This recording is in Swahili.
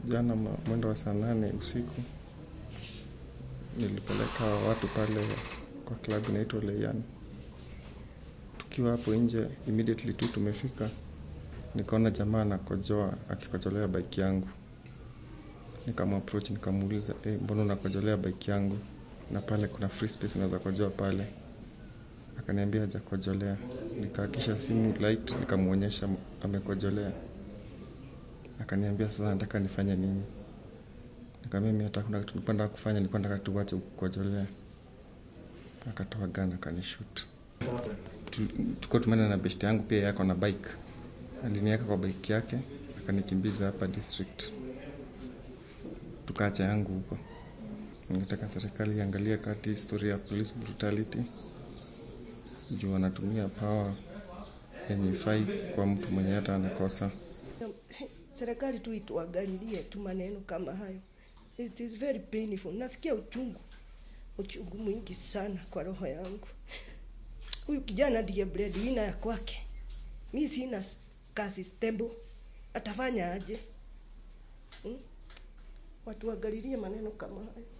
jana ma- mwendo wa saa nane usiku nilipeleka watu pale kwa klabu inaitwa Leian. Tukiwa hapo nje, immediately tu tumefika, nikaona jamaa anakojoa akikojolea bike yangu. Nikamapproach nikamuuliza, eh, mbona unakojolea bike yangu? Na pale kuna free space unaweza kojoa pale. Akaniambia hajakojolea. Nikaakisha simu light, nikamwonyesha amekojolea. Akaniambia sasa nataka nifanye nini? Nikamwambia mimi hata kuna kitu nilikuwa nataka kufanya, nilikuwa nataka tuache kukojolea. Akatoa gun akanishoot. Tu- Tuko tumeenda na best yangu pia yako na bike. Aliniweka kwa bike yake, akanikimbiza hapa district. Tukaacha yangu huko. Ningetaka serikali iangalie kati historia ya police brutality juu wanatumia power yenye ifai kwa mtu mwenye hata anakosa. serikali tu ituangalilie tu maneno kama hayo. It is very painful. Nasikia uchungu, uchungu mwingi sana kwa roho yangu. Huyu kijana ndiye breadwinner ya kwake, mi sina s- kazi stable, atafanya aje? Hmm? Watu waangalilie maneno kama hayo.